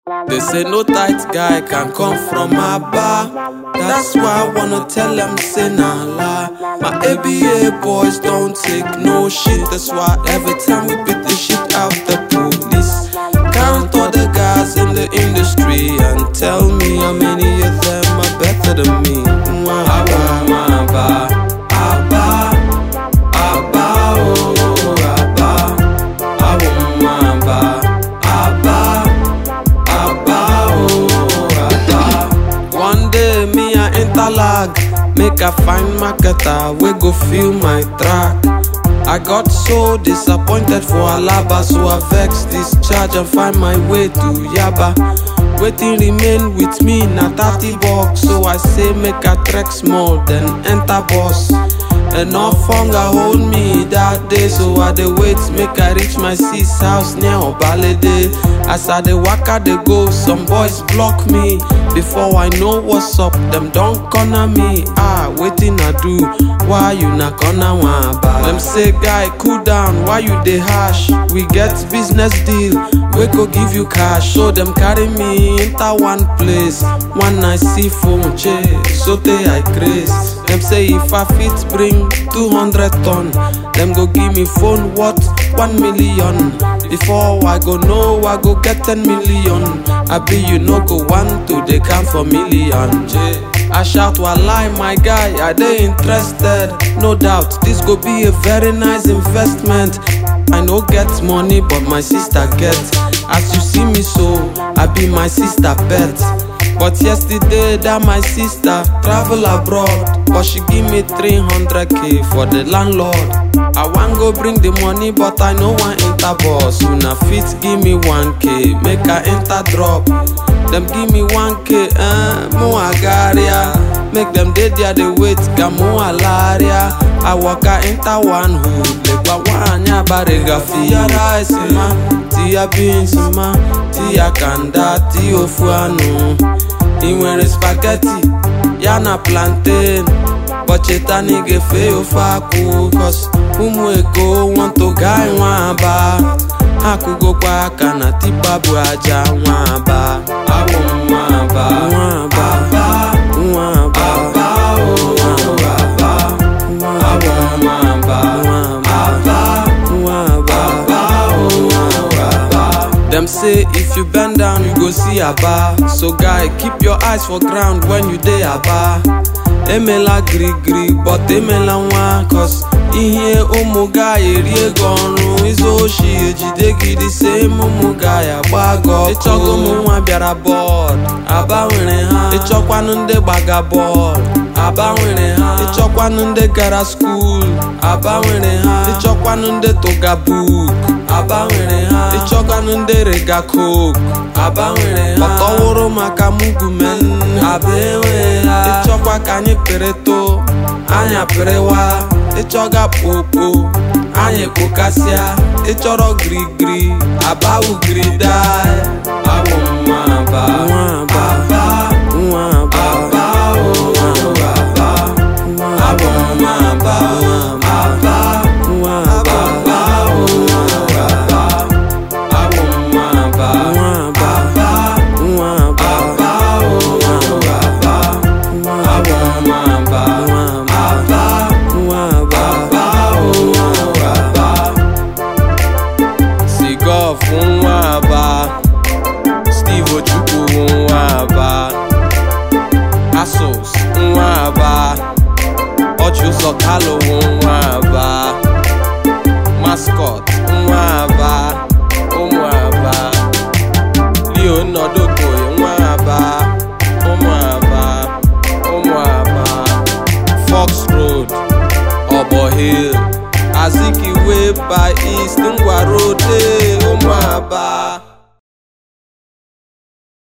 They say no tight guy can come from my bar. That's why I wanna tell them say nah lie. My ABA boys don't take no shit. That's why every time we beat the shit out the police. Count all the guys in the industry and tell me how many of them are better than me. Abba, abba, abba, abba, oh, abba, abba, abba, abba, oh, abba. One day me I interlag, make I find marketer we go feel my track. I got so disappointed for Alaba, so I vex this charge and find my way to Yaba. Waiting remain with me na 30 bucks, so I say make I trek small, then enter boss. Enough hunger hold me that day, so I dey wait make I reach my sis house near Obalede. As I dey waka dey go, some boys block me. Before I know what's up, them don corner me. Ah, wetin I do? Why you na corner one bar? Them say guy cool down, why you dey harsh? We get business deal, we go give you cash. So them carry me enter one place, one night see phone chase. So they I craze. Them say if I fit bring 200 ton, them go give me phone worth 1 million. Before I go know, I go get 10 million. I be you no go want to, they count for million. J. I shout while lie, my guy, are they interested? No doubt, this go be a very nice investment. I no get money, but my sister get. As you see me so, I be my sister pet. But yesterday that my sister travel abroad But she give me 300k for the landlord I wan go bring the money but I no wan enter bus Una fit give me 1k make I enter drop Dem give me 1k eh, mo agaria Make them dey there dey wait ka mo alaria I waka enter one hood lekwa nwanyị abariga Tia rice ma, tia beans ma, tia kanda, tia ofu anụ ị nwere spaghetti ya na plantain bọcheta na ị ga-efe ofe akwụ cos ụmụ eko want to guy nwa aba ha kụgokwa aka na tipa bụ aja nwa aba abụ m nwa aba nwa aba nwa aba nwa aba abụ m nwa aba nwa aba nwa aba Them say if you bend down, you go see Aba. So guy, keep your eyes for ground when you dey Aba. Emela giri giri, but emela nwa cause ihe ụmụ guy eri ego ọrụ izu oshi ejide gị dị same ụmụ guy agba gị ọkụ ịchọgo ụmụ nwa bịara bọọd Aba nwere ha ịchọkwanụ ndị gbaga bọọd Aba nwere ha ịchọkwanụ ndị gara skuul Aba nwere ha ịchọkwanụ ndị tụga book Aba nwere ha ịchọkwanụ ndị rega coke Aba nwere ha ọtọwụrụ maka mugumen Aba enwe ha ịchọkwa ka anyị pịrịtụ anya pịrịwa ịchọga popo anyị kpokasịa ịchọrọ girigiri Aba ugirida abụ m nwa aba nwa aba nwa aba nwa aba abụ m nwa aba aba nwa aba nwa aba abụ m nwa aba nwa aba nwa aba nwa aba abụ m nwa aba aba nwa aba nwa aba Sigov nwa aba Steve Ojukwu nwa aba Asos nwa aba Ọchụzọ Kalo nwa aba Mascot nwa aba ụmụ aba Leo Nọdokoye nwa aba ụmụ aba ụmụ aba Fox Road Obo Hill Azikiwe by East Ngwa Road eh, ụmụ aba